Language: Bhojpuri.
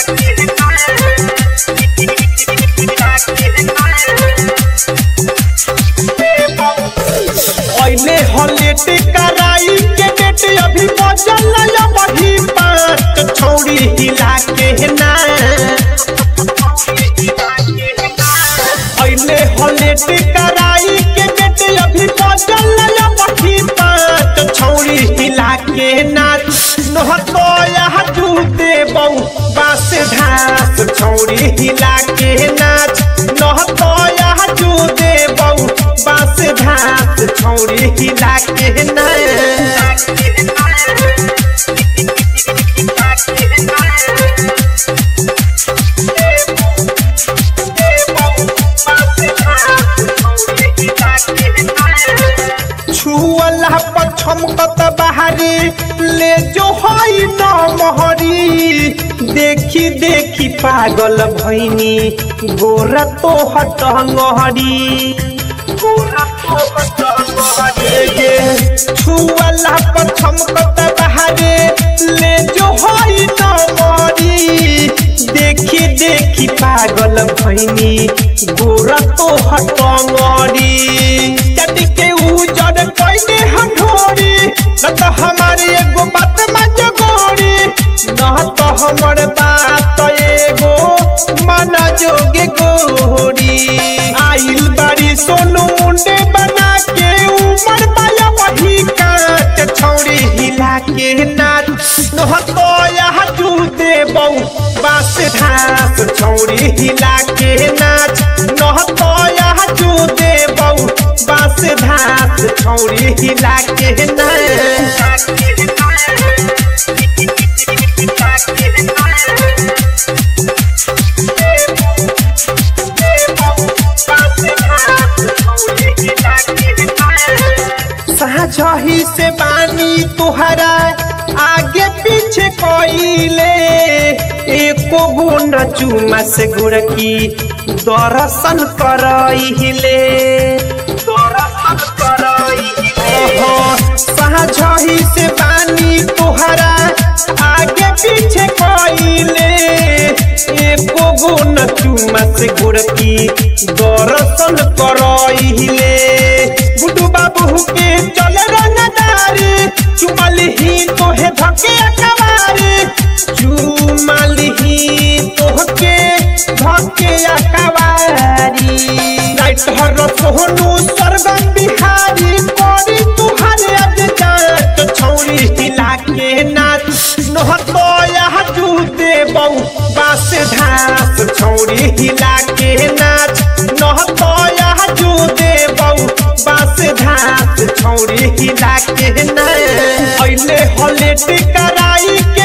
ऐले हलेट कराई के बेट अभी बजल वही बात छौड़ी हिला के ना ऐले हलेट कराई के बेट अभी बजल वही बात छौड़ी हिला के नाच नहतो यह जूते बहु बास घास छौड़ी हिला के नाच नहतो यह जूते बहु बास घास छौड़ी हिला के नाच छुअला पछम कत बाहरी ले जो हई न मोहरी देखी देखी पागल भैनी गोरा तो हट गहरी गोरा तो हट गहरी छुअला पछम कत बाहरी ले जो हई न मोहरी देखी देखी पागल भैनी गोरा तो हट गहरी जद के उजड़ कइले हठोरी न त हमारी एगो बात मज गोरी न त हमर बात एगो मन जोगे गोरी आइल बारी सोनू मुंडे बना के उमर पाया वही काट छौड़ी हिला के नाच न तो यह जूते बहु बास घास छौड़ी हिला के नाच न तो यह जूते बहु बास घास छौड़ी हिला के नाच साझही से बानी तुहरा आगे पीछे कोइले एको गुण चुमा से गुड़की दर्शन करइले दर्शन करइले साझही से बानी तुहरा आगे पीछे कोइले एको गुण चुमा से गुड़की दर्शन करइले गुड्डू बाबू के चले रंगदारी चुमल ही तोहे धके अकबारी चुमल ही तोहके धके अकबारी लाइट हर सोहनु स्वर्गम बिहारी कोरी तुहरे अज जात छौरी हिला के नाच नहतो यह जूते बहु बास घास छौरी हिला के नाच नहतो यह जूते बहु बास घास छौरी हिला के नाच ऐले हलेट कराई